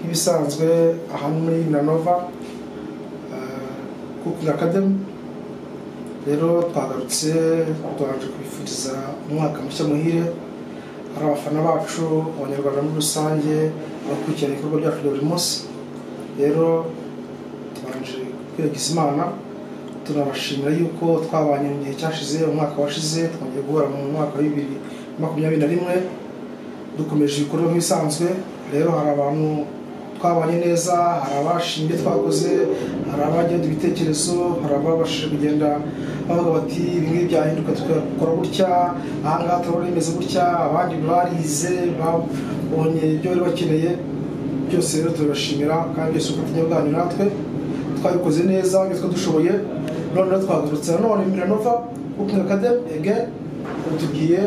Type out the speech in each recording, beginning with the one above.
ibisanzwe ahantu muri nanova kukinga akademi rero twagarutse tubanje kwifuriza umwaka mushya muhire hari abafana bacu abanyarwanda muri rusange abakurikirana ibikorwa byacu bya buri munsi rero tubanje kwiyagiza imana tunabashimira yuko twabanye mu gihe cyashize umwaka washize twongeye guhura mu mwaka wa bibiri makumyabiri na rimwe dukomeje ibikorwa nk'ibisanzwe rero hari abantu twabanye neza hari abashimye twakoze hari abagenga ibitekerezo hari ababashije kugenda bavuga bati bimwe byahinduka tukabikora gutya ahangaha turabona bimeze gutya abandi barize babonye ibyo bari bakeneye byose rero turabashimira kandi byose ubufatanye bwanyu natwe twabikoze neza nitwe dushoboye noneho twagarutse nanone miranova kukinga akademi ege batubwiye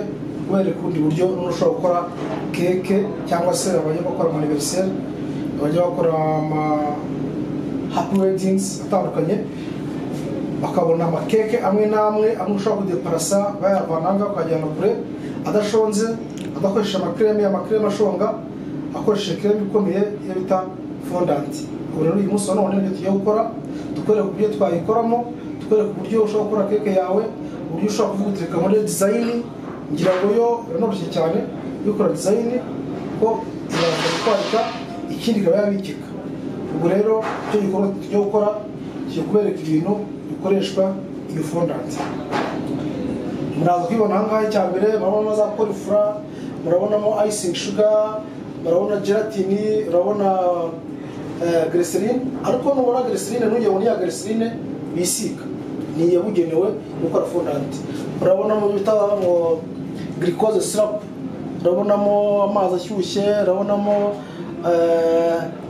kubereka ubundi buryo noneho ushobora gukora keke cyangwa se abajya bakora amaniveriseri bajya bakora ama hapi wedingizi atandukanye bakabona amakeke amwe n'amwe amwe ushobora kudeparasa bayavana aha ngaha ukajyana kure adashonze adakoresha amakireme amakireme ashonga akoresheje kireme ikomeye iyo bita fondanti ubu rero uyu munsi wa none nibyo tugiye gukora tukwereka uburyo twayikoramo tukwereka uburyo ushobora gukora keke yawe uburyo ushobora kuvuga utereka muri dizayini ngira ngo yo biroroshye cyane iyo ukora dizayini ko ibasha gutwarika ikindi ikaba yabikika ubwo rero icyo gikorwa tujya gukora tugiye kubereka ibintu bikoreshwa iyo fondanti muraza kwibona ahangaha icya mbere murabona mazakora ifura murabonamo ayisingi shuga murabona gelatini murabona gereserine ariko nubona gereserine ntujye muri ya gereserine bisiga ni iyabugenewe gukora fondanti urabonamo bita ngo girikoze sirapu urabonamo amazi ashyushye urabonamo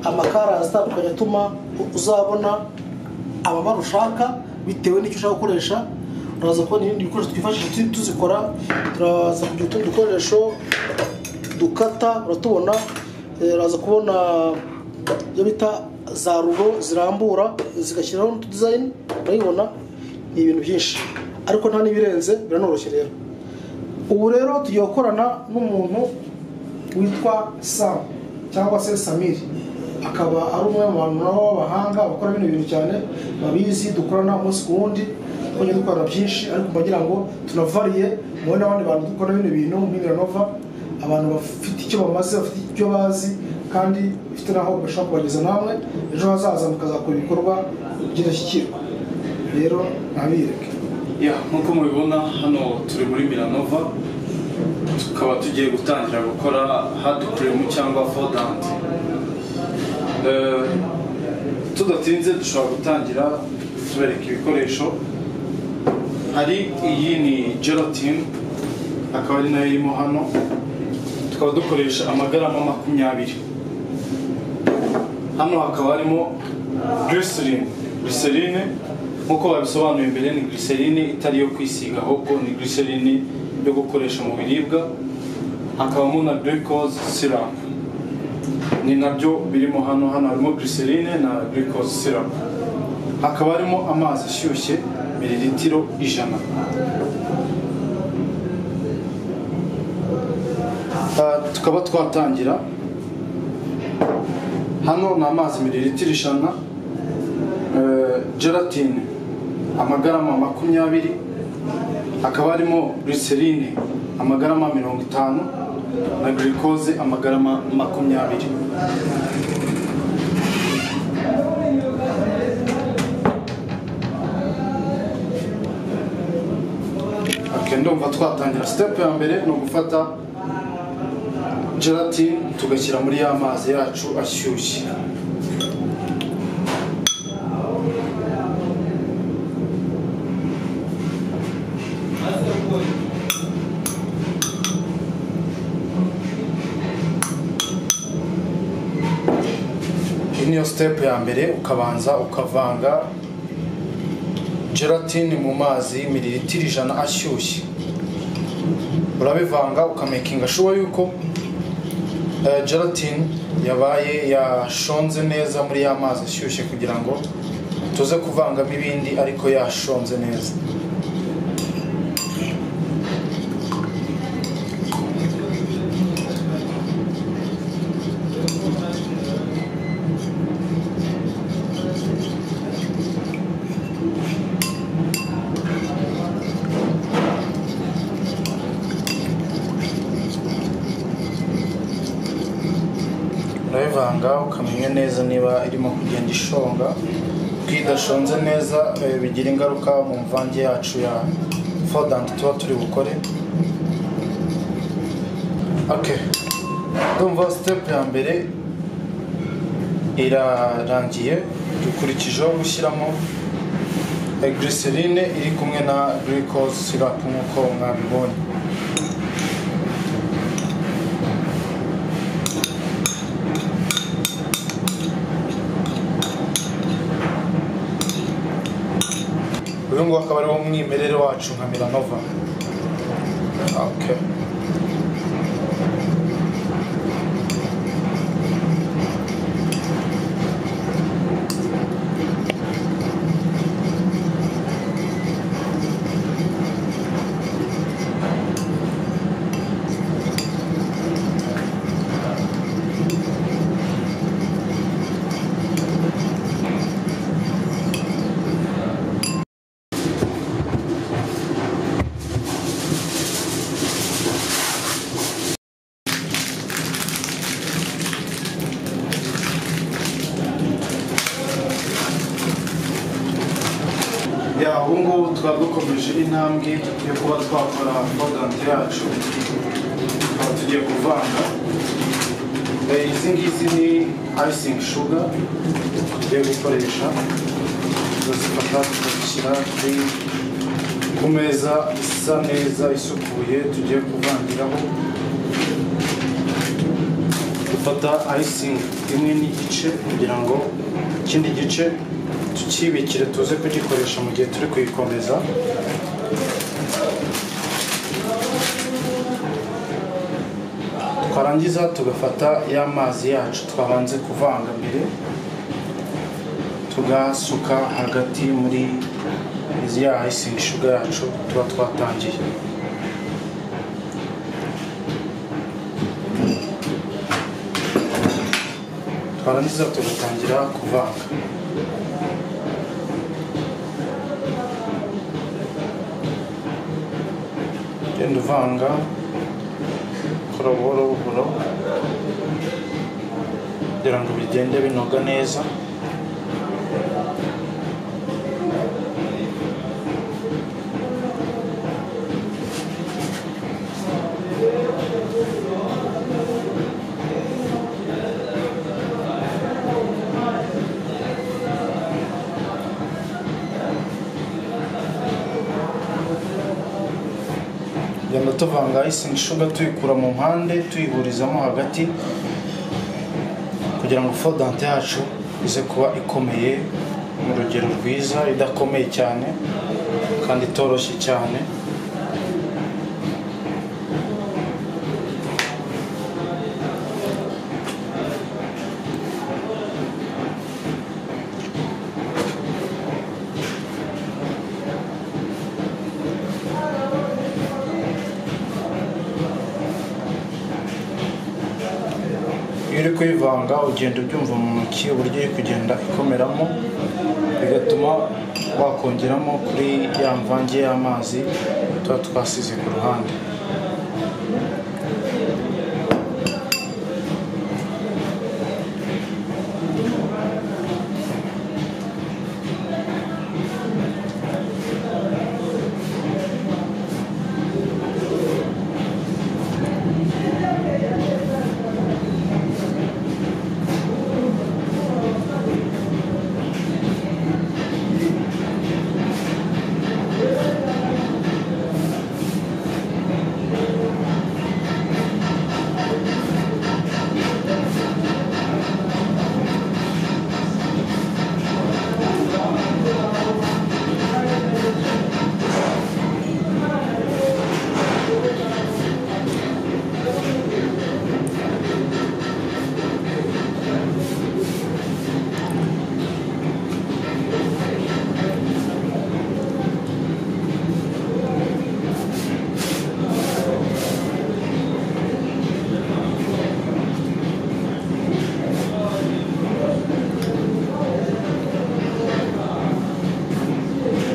amakara atandukanye atuma uzabona amabara ushaka bitewe n'icyo ushaka gukoresha uraza kubona ibindi bikoresho twifashisha tuzikora turaza kugira utundi dukoresho dukata uratubona uraza kubona ibyo bita za rulo zirambura zigashyiraho n'utudizayini urayibona ni ibintu byinshi ariko nta n'ibirenze biranoroshye rero ubu rero tugiye gukorana n'umuntu witwa samu cyangwa se samiri akaba ari umwe mu bantu nabo b'abahanga bakora bino bintu cyane babizi dukorana umunsi ku wundi twongeye dukora byinshi ariko mbagira ngo tunavariye mubone n'abandi bantu dukora bino bintu muri miranova abantu bafite icyo bamaze bafite icyo bazi kandi bifite n'aho bashobora kubageza namwe ejo hazaza mukazakora ibikorwa by'indashyikirwa rero ntabireke nk'uko mubibona hano turi muri miranova tukaba tugiye gutangira gukora hadi kirimu cyangwa fodanti tudatinze dushobora gutangira tubereka ibikoresho hari iyi ni gelatine akaba ari nayo irimo hano tukaba dukoresha amagarama makumyabiri hano hakaba harimo giriserine giriserine nk'uko babisobanuye mbere ni giriserine itari iyo kwisiga ahubwo ni giriserine yo gukoresha mu biribwa hakabamo na girikoze sirapu ni nabyo birimo hano hano harimo giriserine na girikoze sirapu hakaba harimo amazi ashyushye miriritiro ijana tukaba twatangira hano ni amazi miriritiro ijana gelatine amagarama makumyabiri hakaba harimo giriserine amagarama mirongo itanu na girikoze amagarama makumyabiri ndumva twatangira sitepu ya mbere ni ugufata gelatine tugashyira muri ya mazi yacu ashyushye iyi niyo sitepu ya mbere ukabanza ukavanga gelatine mu mazi miriritiro ijana ashyushye urabivanga ukamakinga shuwa yuko gelatine yabaye yashonze neza muri ya mazi ashyushye kugira ngo tuze kuvangamo ibindi ariko yashonze neza urayivanga ukamenya neza niba irimo kugenda ishonga ko idashonze neza eh, bigira ingaruka mu mvange yacu ya fodanti tuba turi bukore okay ndumva sitepu ya mbere irarangiye dukurikijeho gushyiramo eh, glycerine iri kumwe na glucose syrup nk'uko mwabibonye uyu nguyu akaba ariwo mwimerere wacu nka miranova okay. ya ubu ngubu tukaba dukomeje intambwe yo kuba twakora fodante yacu tukaba tugiye kuvanga Eh, izi ngizi ni icing sugar tugiye gukoresha tuzifata tukazishyira kuri- ku meza isa neza isukuye tugiye kuvangiraho dufata icing imwe n'igice kugira ngo ikindi gice tukibikire tuze kugikoresha mu gihe turi kuyikomeza twarangiza tugafata ya mazi yacu twabanje kuvanga mbere tugasuka hagati muri izi ya icing sugar yacu tuba twatangiye twarangiza tugatangira kuvanga genda uvanga kora buhoro buhoro kugira ngo bigende binoga neza tugenda tuvanga icing sugar tuyikura mu mpande tuyihurizamo hagati kugira ngo fodante yacu ize kuba ikomeye mu rugero rwiza idakomeye cyane kandi itoroshye cyane iyo uri kuyivanga ugenda ubyumva mu ntoki uburyo iri kugenda ikomeramo bigatuma wakongeramo kuri ya mvange y'amazi tuba twasize ku ruhande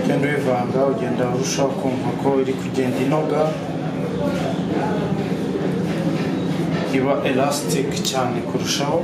ugenda uyivanga ugenda urushaho kumva ko iri kugenda inoga iba elastic cyane kurushaho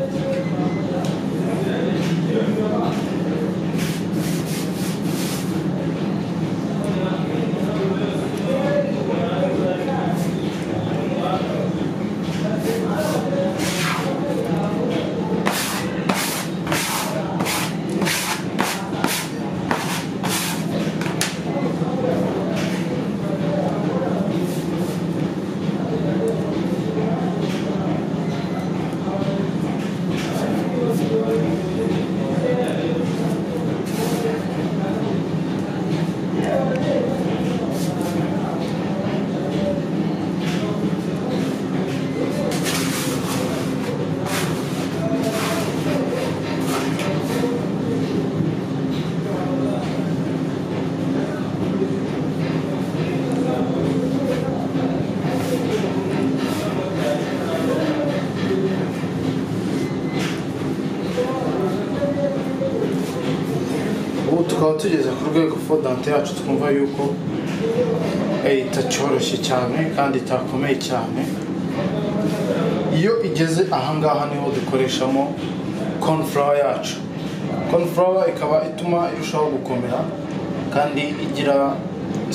ubu tukaba tugeze ku rwego fodante yacu twumva yuko eh, itacyoroshye cyane kandi itakomeye cyane iyo igeze ahangaha niho dukoreshamo konfurawa yacu konfurawa ikaba ituma irushaho gukomera kandi igira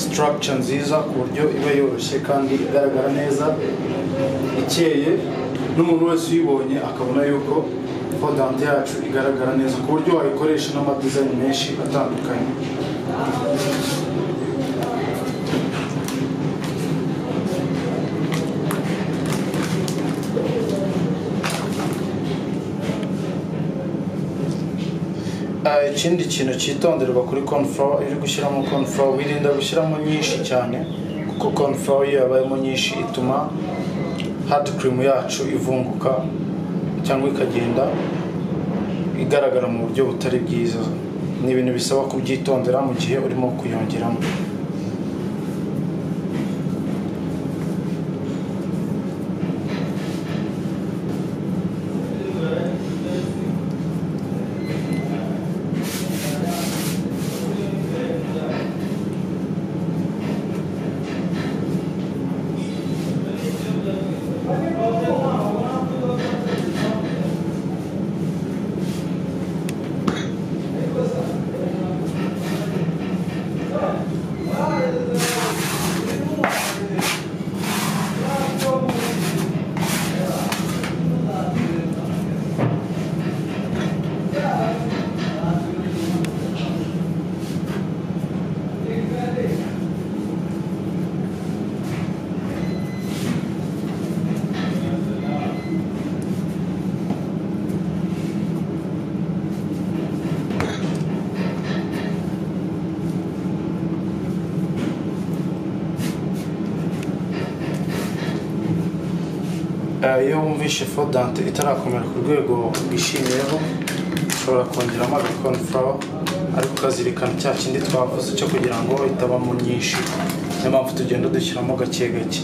sitarakica nziza ku buryo iba yoroshye kandi igaragara neza ikeye n'umuntu wese uyibonye akabona yuko fondante yacu igaragara neza ku buryo wayikoresha n'amadizayini menshi atandukanye Ah, ikindi kintu cyitonderwa kuri konforo iyo uri gushyiramo konforo wirinda gushyiramo nyinshi cyane kuko konforo iyo yabayemo nyinshi ituma hadi kirimu yacu ivunguka cyangwa ikagenda igaragara mu buryo butari bwiza ni ibintu bisaba kubyitondera mu gihe urimo kuyongeramo Eh, iyo wumvishe fodante itarakomera ku rwego wishimiyeho ushobora kongeramo agakonforo ariko ukazirikana cya kindi twavuze cyo kugira ngo itabamo nyinshi niyo mpamvu tugenda dushyiramo gake gake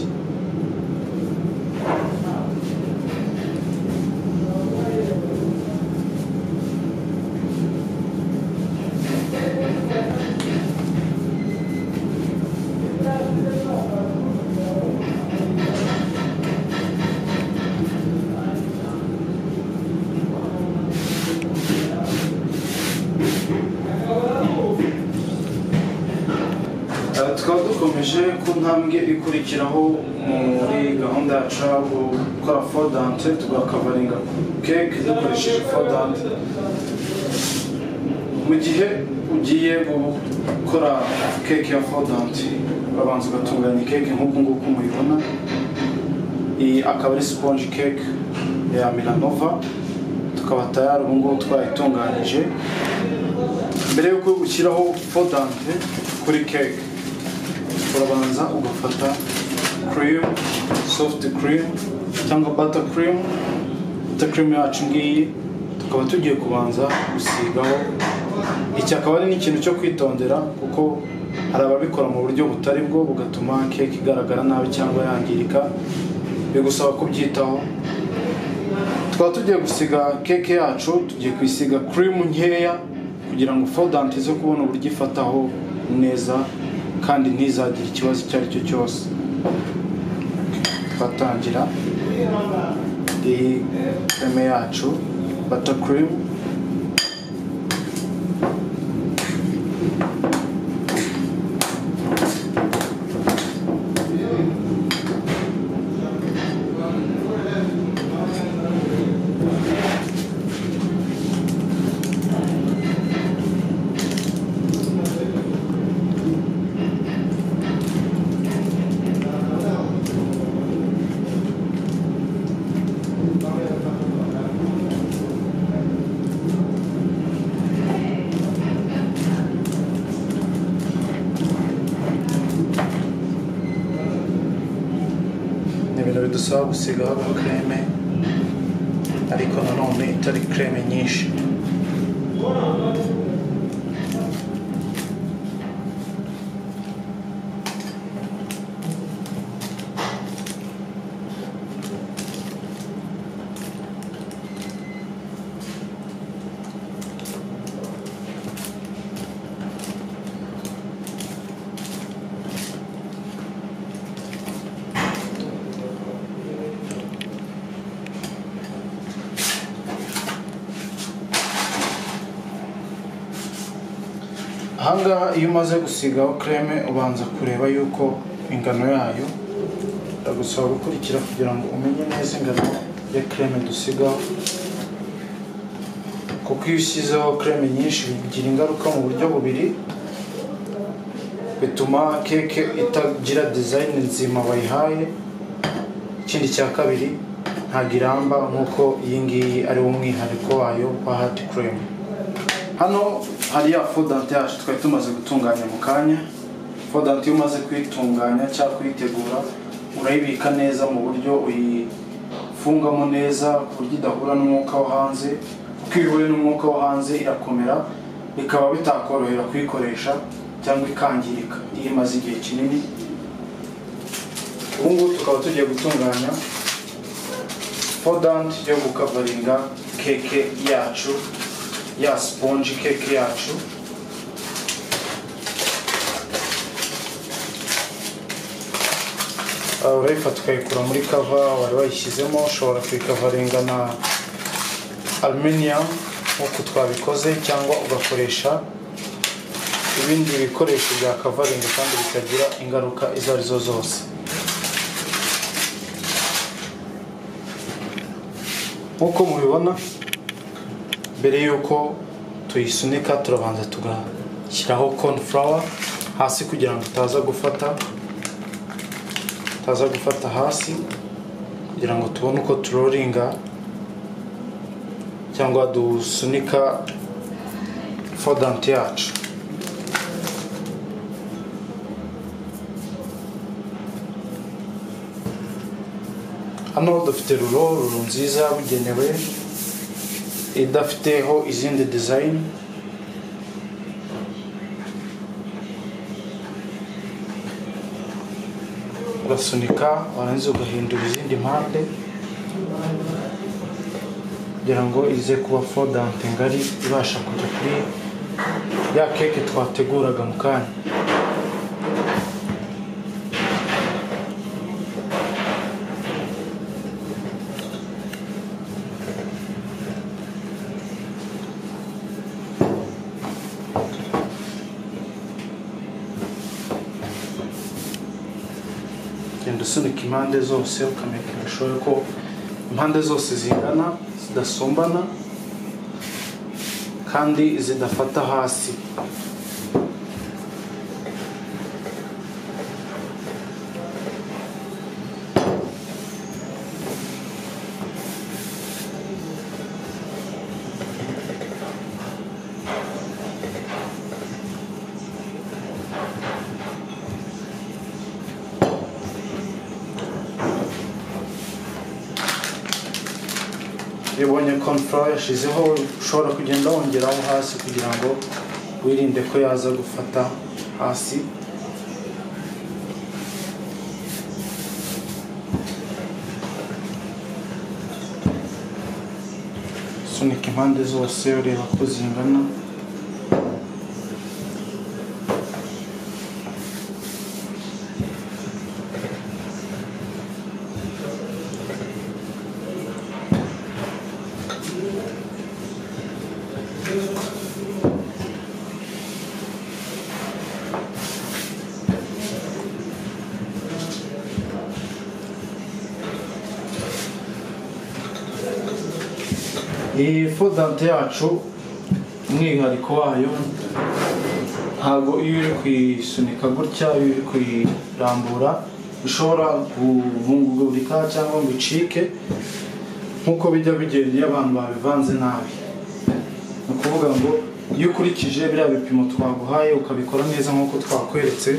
Aha tukaba dukomeje ku ntambwe ikurikiraho muri gahunda yacu yo gukora fodante tugakavaringa keke dukoresheje fodante mu gihe ugiye gukora keke ya fodante urabanza ugatunganya keke nk'uku nguku muyibona iyi akaba ari sponge cake ya milanova tukaba tayari ubu ngubu twayitunganyije mbere yuko ushyiraho fodante kuri keke urabanza ugafata cream soft cream cyangwa butter cream butter cream yacu ngiyi tukaba tugiye kubanza gusigaho iki akaba ari n'ikintu cyo kwitondera kuko hari ababikora mu buryo butari bwo bugatuma keke igaragara nabi cyangwa yangirika bigusaba kubyitaho tukaba tugiye gusiga keke yacu tugiye kuyisiga cream nkeya kugira ngo fodante ize kubona uburyo ifataho neza kandi ntizagire ikibazo icyo ari cyo cyose twatangira iyi eh, creme yacu butter cream ni ibintu bidusaba gusigaho nka creme ariko nanone itari creme nyinshi ahangaha iyo umaze gusigaho creme ubanza kureba yuko ingano yayo ndagusaba gukurikira kugira ngo umenye neza ingano ya creme dusigaho kuko iyo ushyizeho creme nyinshi bigira ingaruka mu buryo bubiri bituma keke itagira dizayini nzima bayihaye ikindi cya kabiri ntabwo iramba nk'uko iyi ngiyi ari wo mwihariko wayo wa hati creme hano hari ya fodante yacu twari tumaze gutunganya mu kanya fodante iyo umaze kuyitunganya cyangwa kuyitegura urayibika neza mu buryo uyifungamo neza ku buryo idahura n'umwuka wo hanze kuko iyo ihuye n'umwuka wo hanze irakomera bikaba bitakorohera kuyikoresha cyangwa ikangirika iyo imaze igihe kinini ubu ngubu tukaba tugiye gutunganya fodante yo gukavaringa keke yacu ya sponge keke yacu Ah, urayifata ukayikura muri kava wari wayishyizemo ushobora kuyikavaringa na aluminium nk'uko twabikoze cyangwa ugakoresha ibindi bikoresho bya kavaringa kandi bitagira ingaruka izo ari zo zose nk'uko mubibona mbere y'uko tuyisunika turabanza tugashyiraho cornflour hasi kugira ngo itaza gufata itaza gufata hasi kugira ngo tubone uko turoringa cyangwa dusunika fodante yacu hano dufite ruro ruro nziza yabugenewe idafiteho izindi dizayini urasunika warangiza ugahindura izindi mpande kugira ngo ize kuba fodante ngari ibasha kujya kuri ya keke twateguraga mu kanya ugenda usunika impande zose ukamekesha ko impande zose zingana zidasumbana kandi zidafata hasi iyo ubonye konfora yashizeho ushobora kugenda wongeraho hasi kugira ngo wirinde ko yaza gufata hasi sunika impande zose ureba ko zingana iyi fodante yacu umwihariko wayo ntabwo iyo uri kuyisunika gutya iyo uri kuyirambura bishobora guhungurika cyangwa ngo icike nk'uko bijya bigenda iyo abantu babivanze nabi ni ukuvuga ngo iyo ukurikije biriya bipimo twaguhaye ukabikora neza nk'uko twakweretse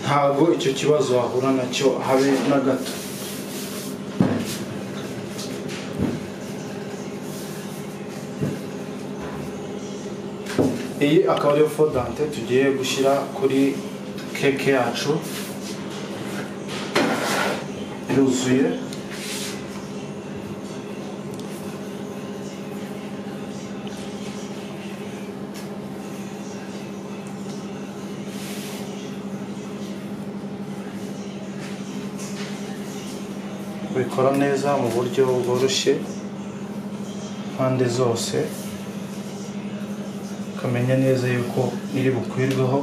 ntabwo icyo kibazo wahura nacyo habe na gato iyi akaba ariyo fodante tugiye gushyira kuri keke yacu iruzuye ubikora neza mu buryo bworoshye impande zose ukamenya neza yuko iri bukwirweho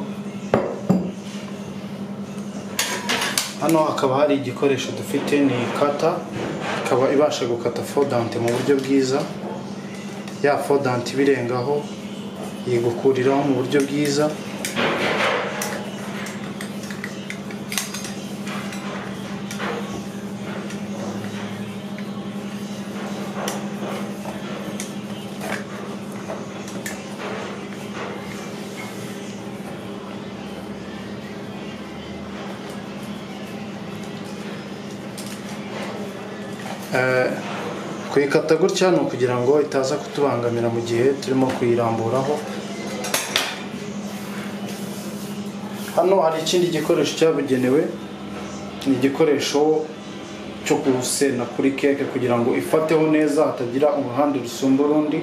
hano hakaba hari igikoresho dufite ni kata ikaba ibasha gukata fodante mu buryo bwiza ya fodante ibirengaho yigukuriraho mu buryo bwiza kuyikata gutya ni ukugira ngo itaza kutubangamira mu gihe turimo kuyiramburaho hano hari ikindi gikoresho cyabugenewe ni igikoresho cyo gusena kuri keke kugira ngo ifateho neza hatagira uruhande rusumba urundi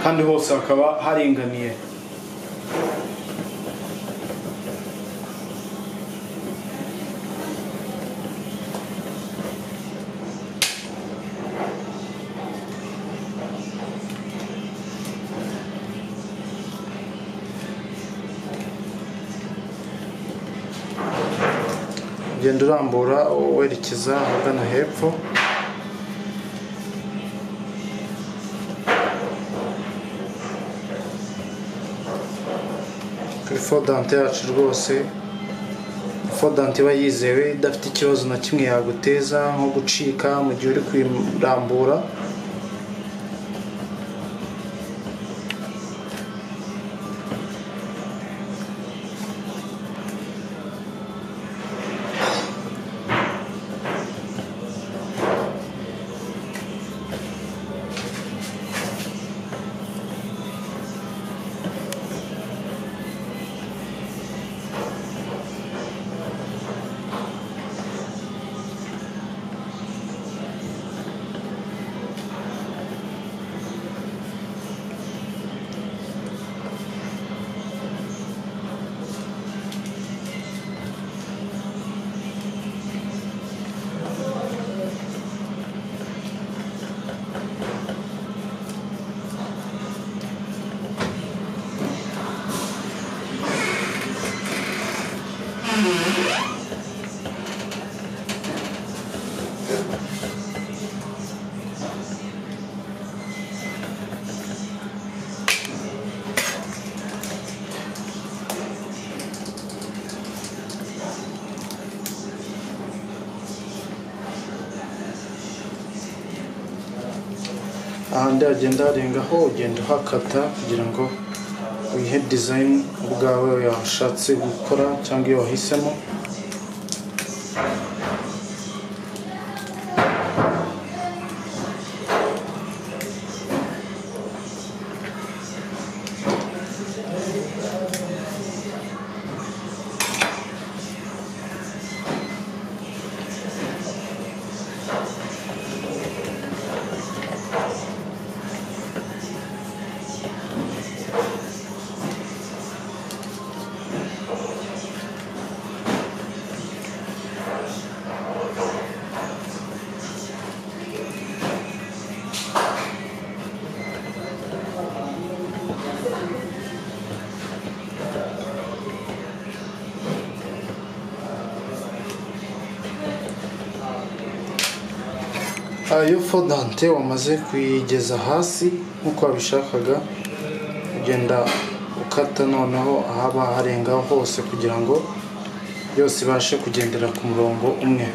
kandi hose hakaba haringaniye ugenda urambura werekeza ahagana hepfo kuri fodante yacu rwose fodante iba yizewe idafite ikibazo na kimwe yaguteza nko gucika mu gihe uri kuyirambura ahandi hagenda harengaho ugenda uhakata kugira ngo wihe dizayini ubwawe washatse gukora cyangwa iyo wahisemo iyo fodante wamaze kuyigeza hasi nk'uko wabishakaga ugenda ukata noneho ahaba harenga hose kugira ngo yose ibashe kugendera ku murongo umwe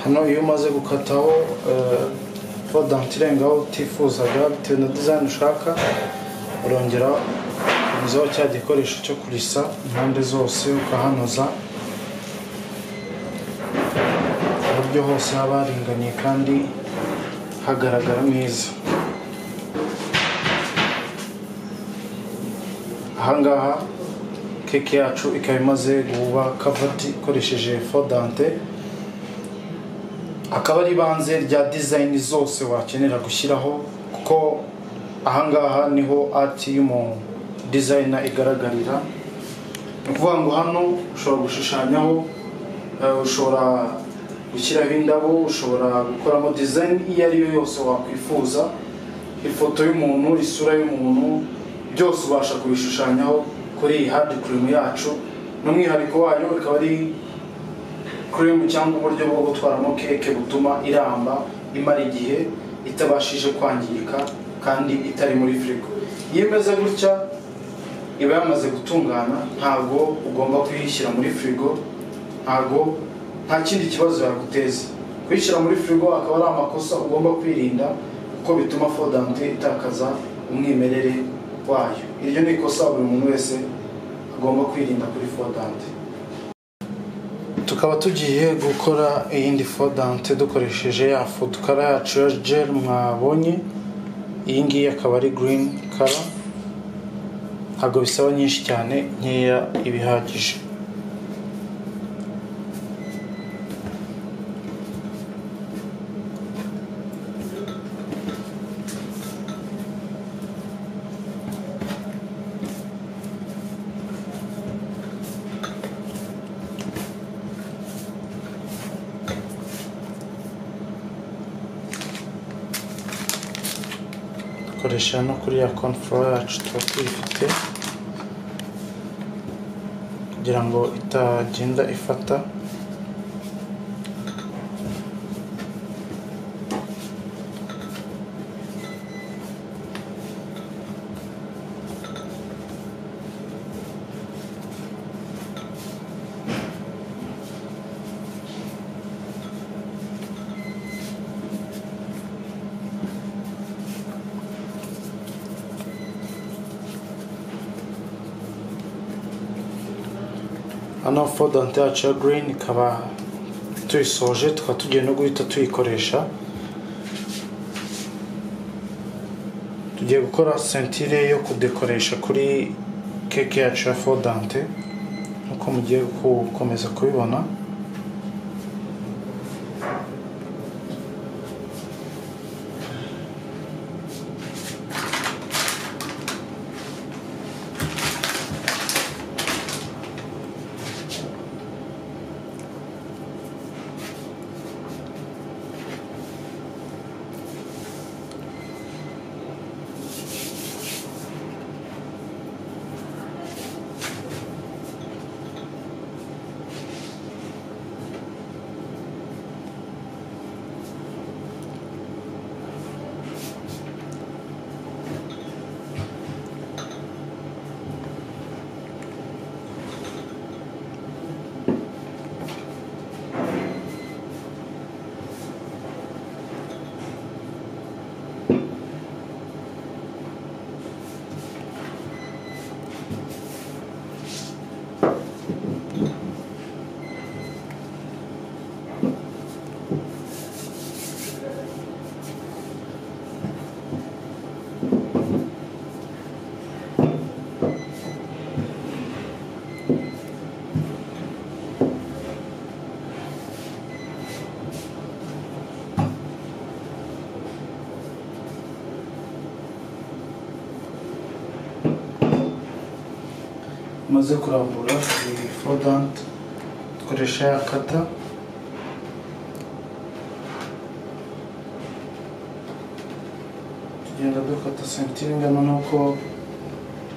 hano iyo umaze gukataho eh, fodante irengaho utifuzaga bitewe na dizayini ushaka urongera unyuzaho cya gikoresho cyo kurisa impande zose ukahanoza ku buryo hose haba haringaniye kandi hagaragara neza ahangaha keke yacu ikaba imaze guba kavati ikoresheje fodante akaba ari ibanze rya dizayini zose wakenera gushyiraho kuko ahangaha niho ati y'umuntu dizayina igaragarira ni ukuvuga ngo hano ushobora gushushanyaho eh, ushobora gushyiraho indabo ushobora gukoramo dizayini iyo ari yo yose wakwifuza ifoto y'umuntu isura y'umuntu byose ubasha kubishushanyaho kuri iyi hadi kirimu yacu n'umwihariko wayo ikaba ari cream cyangwa uburyo bwo gutwaramo keke butuma iramba imara igihe itabashije kwangirika kandi itari muri firigo iyo imeze gutya iba yamaze gutungana ntabwo ugomba kuyishyira muri firigo ntabwo nta kindi kibazo yaguteza kuyishyira muri firigo akaba ari amakosa ugomba kwirinda kuko bituma fodante itakaza umwimerere wayo iryo ni ikosa buri muntu wese agomba kwirinda kuri fodante tukaba tugiye gukora iyindi fodante dukoresheje ya fodukara yacu ya jeri mwabonye iyi ngiyi akaba ari girini kara ntabwo bisaba nyinshi cyane nkeya ibihagije dukoresha no kuri ya konforo yacu tuba tuyifite kugira ngo itagenda ifata hano fodante yacu ya girini ikaba tuyisoje tukaba tugiye no guhita tuyikoresha tugiye gukora sentire yo kudekoresha kuri keke yacu ya fodante nk'uko mugiye gukomeza kubibona tumaze kurambura iyi fodant dukoresha ya kata tugenda dukata sentire ingana n'uko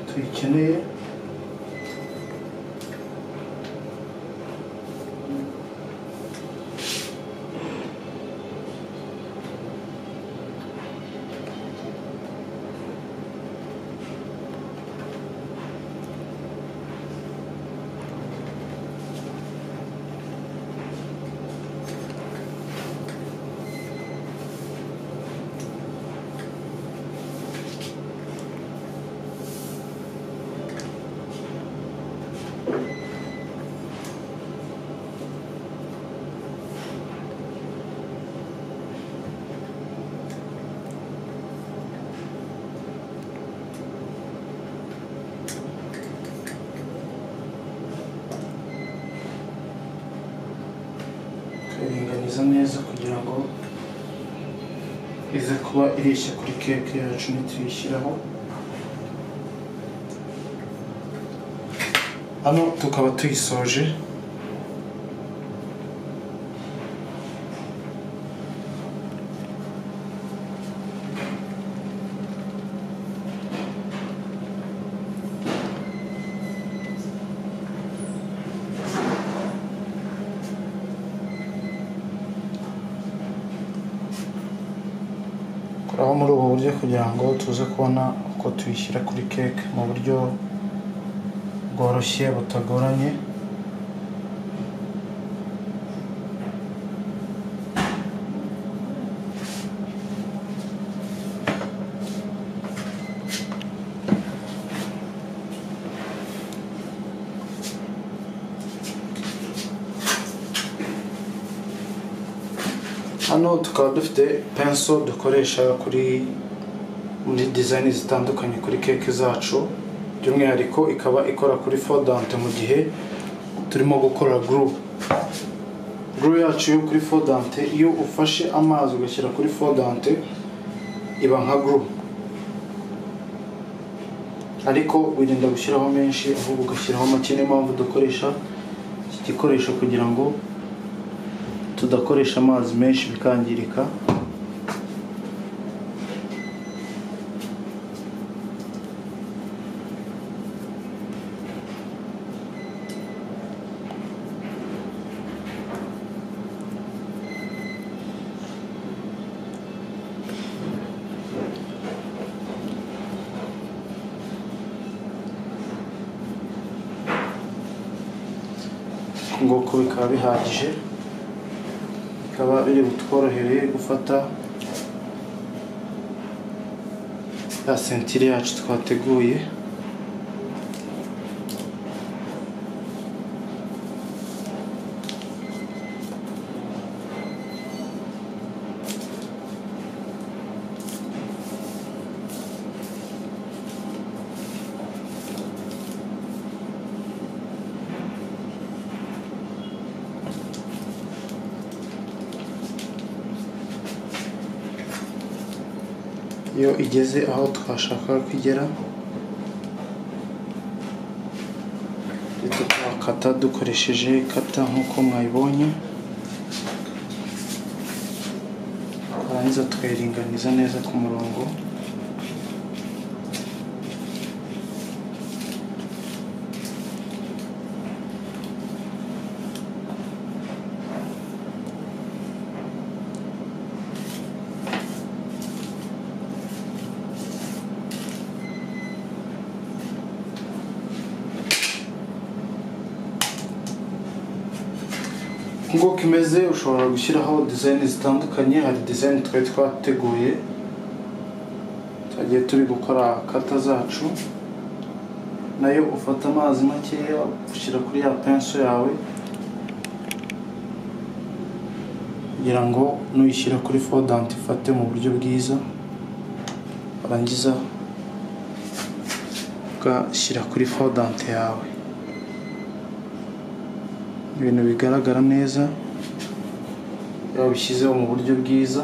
tuyikeneye tukayiringaniza neza kugira ngo ize kuba ireshya kuri keke yacu nituyishyiraho hano tukaba tuyisoje koraho muri ubu buryo kugira ngo tuze kubona uko tuyishyira kuri keke mu buryo bworoshye butagoranye hano tukaba dufite penso dukoresha kuri muri dizayini zitandukanye kuri keke zacu by'umwihariko ikaba ikora kuri fodante mu gihe turimo gukora guru guru yacu yo kuri fodante iyo ufashe amazi ugashyira kuri fodante iba nka guru ariko wirinda gushyiraho menshi ahubwo ugashyiraho make niyo mpamvu dukoresha iki gikoresho kugira ngo tudakoresha amazi menshi bikangirika uku nguku bikaba bihagije bikaba biri butworohereye gufata ya sentire yacu twateguye iyo igeze aho twashakaga ko igera tukakata dukoresheje kata nk'uko mwayibonye twarangiza tukayiringaniza neza ku murongo nk'uko imeze ushobora gushyiraho dizayini zitandukanye hari dizayini twari twateguye twagiye turi gukora kata zacu nayo ufata amazi makeya ushyira kuri ya penso yawe kugira ngo nuyishyira kuri fodanti ifate mu buryo bwiza warangiza ugashyira kuri fodanti yawe ibintu bigaragara neza yabishyizeho mu buryo bwiza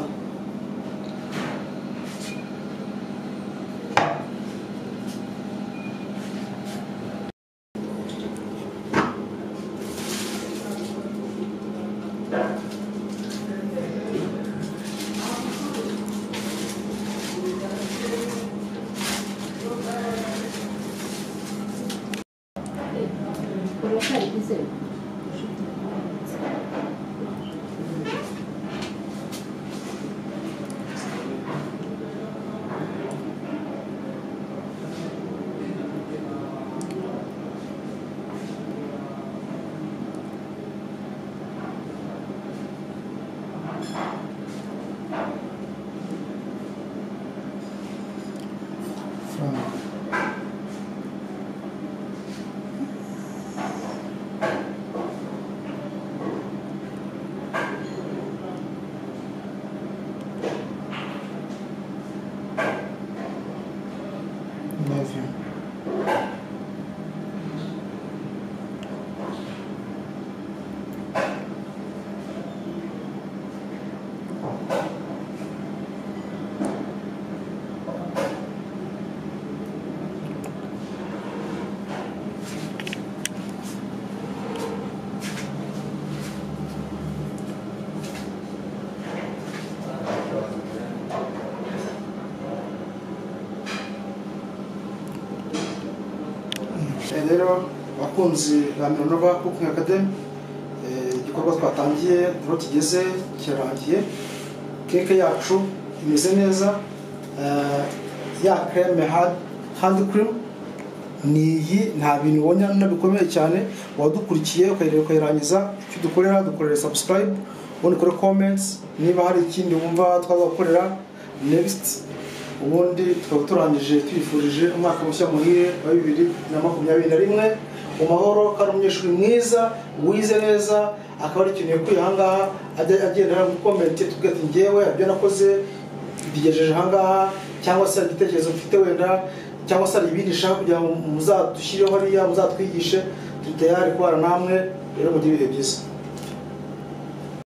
Eh, rero abakunzi ba mironova kukingi akademi igikorwa twatangiye aho kigeze kirarangiye keke yacu imeze neza eh, ya kreme hand- hand cream ni iyi nta bintu ubonye hano bikomeye cyane uwadukurikiye ukayireba ukayirangiza icyo dukorera dukorera subscribe ubundi ukore comments niba hari ikindi wumva twazakorera next ubundi tukaba turangije twifurije umwaka mushya muhire wa bibiri na makumyabiri na rimwe mu mahoro ko ari umunyeshuri mwiza wize neza akaba ari ikintu yakuye ahangaha ajya- agenda aramukomenti tubwira ati ngewe ibyo nakoze tugejeje ahangaha cyangwa se hari igitekerezo mfite wenda cyangwa se hari ibindi nshaka kugira ngo muzadushyirireho hariya muzatwigishe turi tayari kubana namwe rero mugire ibihe byiza